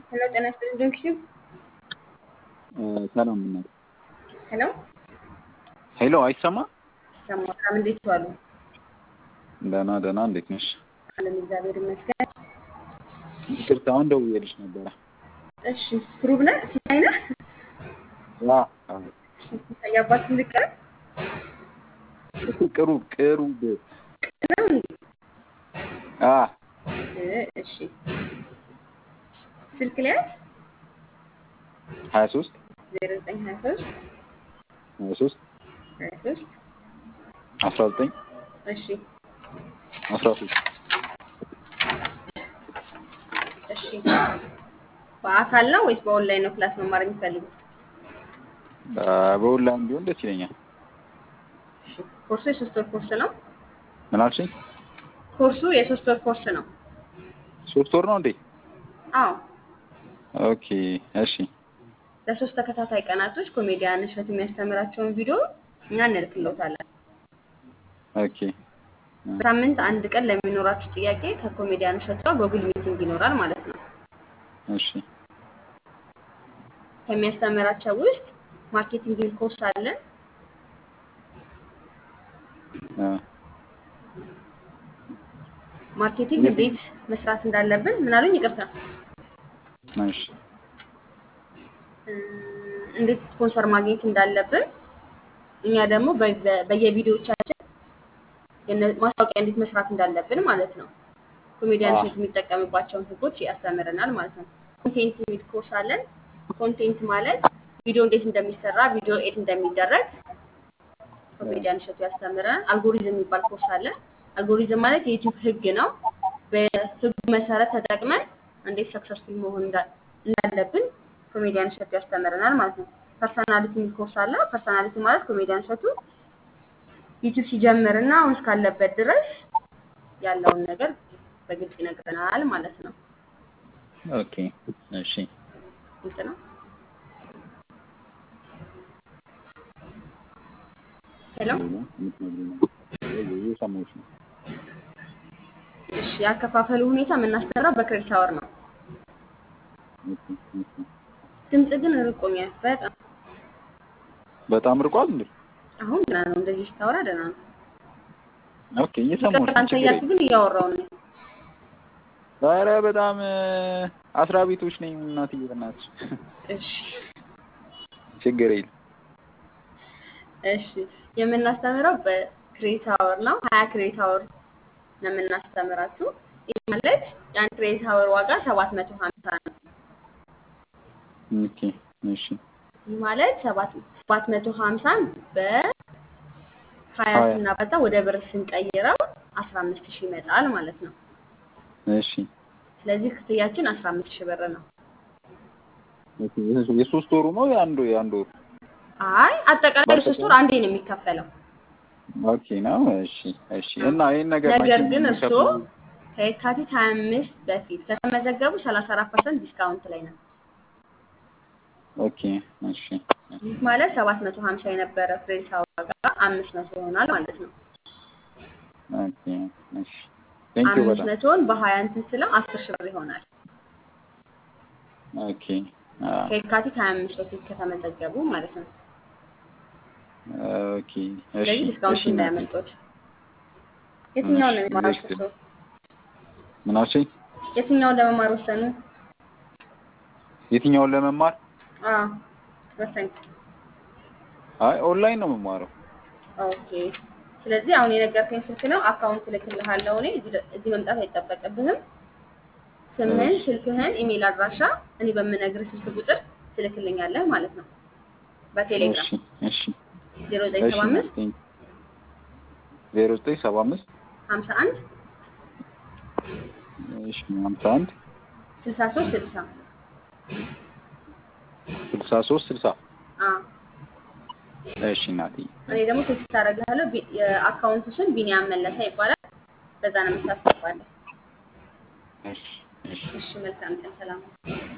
ሄሎ ጤና ይስጥልኝ ዶክተር ሰላም እናት። ሄሎ ሄሎ አይሰማ? ሰማም እንዴት ዋሉ? ደህና ደህና። እንዴት ነሽ? አለን እግዚአብሔር ይመስገን። ይቅርታ አሁን ደውዬልሽ ነበረ። እሺ ፕሩቭ ነህ ሲሳይ ነህ? ዋ ሲሳይ አባት ልቀር እሱ ቅሩብ ቅሩብ ነው እንዴ? አ እ እሺ ስልክ ሊያዝ 23 0923 23 23 19 እሺ 13 እሺ በአካል ነው ወይስ በኦንላይን ነው ክላስ መማር የሚፈልጉት? በኦንላይን ቢሆን ደስ ይለኛል። እሺ ኮርሱ የሶስት ወር ኮርስ ነው። ምን አልሽኝ? ኮርሱ የሶስት ወር ኮርስ ነው። ሶስት ወር ነው እንዴ? አዎ ኦኬ እሺ ለሶስት ተከታታይ ቀናቶች ኮሜዲያን እሸቱ የሚያስተምራቸውን ቪዲዮ እኛ እንልክልዎታለን። ኦኬ በሳምንት አንድ ቀን ለሚኖራችሁ ጥያቄ ከኮሜዲያን እሸቱ ጋር ጎግል ሚቲንግ ይኖራል ማለት ነው። እሺ ከሚያስተምራቸው ውስጥ ማርኬቲንግ የሚል ኮርስ አለ። አ ማርኬቲንግ እንዴት መስራት እንዳለብን ምን አሉኝ? ይቅርታ እሺ እ እንዴት ስፖንሰር ማግኘት እንዳለብን እኛ ደግሞ በ- በ- በየቪዲዮዎቻችን የነ- ማስታወቂያ እንዴት መስራት እንዳለብን ማለት ነው። ኮሜዲያን አዎ። እሸቱ የሚጠቀምባቸውን ህጎች ያስተምረናል ማለት ነው። ኮንቴንት የሚል ኮርስ አለን። ኮንቴንት ማለት ቪዲዮ እንዴት እንደሚሰራ፣ ቪዲዮ ኤድ እንደሚደረግ ኮሜዲያን እሸቱ ያስተምረናል። አልጎሪዝም የሚባል ኮርስ አለ። አልጎሪዝም ማለት የዩቲዩብ ህግ ነው። በህጉ መሰረት ተጠቅመን እንዴት ሰክሰስፉል መሆን እንዳ- እንዳለብን ኮሜዲያን እሸቱ ያስተምረናል ማለት ነው። ፐርሰናሊቲ የሚል ኮርስ አለ። ፐርሰናሊቲ ማለት ኮሜዲያን እሸቱ ዩቲዩብ ሲጀምር እና አሁን እስካለበት ድረስ ያለውን ነገር በግልጽ ይነግረናል ማለት ነው። ኦኬ እሺ ግልጽ ነው። ሄሎ እየሰማሁሽ ነው። እሺ፣ ያከፋፈሉ ሁኔታ የምናስተምረው በክሬዲት አወር ነው። ኦኬ ኦኬ ድምጽ ግን ርቆኛል በጣም በጣም ርቋል እንዴ? አሁን ደህና ነው። እንደዚህ ስታወራ ደህና ነው። ኦኬ እየሰማሁሽ ይቅርታ ነው። አንተ ችግር እያልኩ የለም። ግን እያወራው ነው። ኧረ በጣም አስራ ቤቶች ነኝ እናትዬ በእናትሽ። እሺ ችግር የለም። እሺ የምናስተምረው በክሬዲት አወር ነው። ሀያ ክሬዲት አወር ነው የምናስተምራችሁ። ይህ ማለት የአንድ ክሬዲት አወር ዋጋ ሰባት መቶ ሀምሳ ነው። ኦኬ እሺ ይህ ማለት ሰባት ሰባት መቶ ሀምሳን በሀያ ሀያ ስናበዛ ወደ ብር ስንቀይረው አስራ አምስት ሺህ ይመጣል ማለት ነው። እሺ ስለዚህ ክፍያችን አስራ አምስት ሺህ ብር ነው። ኦኬ የሶስት ወሩ ነው የአንዱ የአንዱ ወሩ? አይ አጠቃላይ ለሶስት ወር አንዴ ነው የሚከፈለው። ኦኬ ነው። እሺ እሺ እና ይሄን ነገር ነገር መቼ ግን ነው እርስዎ የሚከፍሉት? ከየካቲት ሀያ አምስት በፊት ከተመዘገቡ ሰላሳ አራት ፐርሰንት ዲስካውንት ላይ ነው። ኦኬ እሺ ይህ ማለት ሰባት መቶ ሀምሳ የነበረ ክሬዲት አወር ዋጋ አምስት መቶ ይሆናል ማለት ነው። ኦኬ እሺ ቴንክ ዩ አምስት በጣም መቶውን በሀያ እንትን ስለው አስር ሺህ ብር ይሆናል። ኦኬ አ ከየካቲት ሀያ አምስት በፊት ከተመዘገቡ ማለት ነው። ኦኬ እሺ ስለዚህ ዲስካውንቱ እሺ እናቴ እንዳያመልጦት። የትኛውን ነው እሺ የሚማሩት ልክ እርስዎ? ምን አልሽኝ? የትኛውን ለመማር ወሰኑ? የትኛውን ለመማር? አዎ ወሰኝ። አይ ኦንላይን ነው የምማረው። ኦኬ ስለዚህ አሁን የነገርከኝ ስልክ ነው። አካውንት እልክልሃለሁ እኔ እዚህ ደ- እዚህ መምጣት አይጠበቅብህም። ስምህን፣ እሺ ስልክህን፣ ኢሜል አድራሻ እኔ በምነግርህ ስልክ ቁጥር ትልክልኛለህ ማለት ነው በቴሌግራም እሺ እሺ ዜሮ ዘጠኝ እሺ ሰባ አምስት እናቴ ዜሮ ዘጠኝ ሰባ አምስት ሀምሳ አንድ እሺ ሀምሳ አንድ ስልሳ ሶስት ስልሳ ስልሳ ሶስት ስልሳ አዎ እሺ እናቴ እኔ ደግሞ ቴክስት አደርግልሃለሁ። ቢ- የአካውንቱ ስም ቢኒያም መለሰ ይባላል። በዛ ነው የምታስገባለህ። እሺ እሺ እሺ መልካም ቀን፣ ሰላም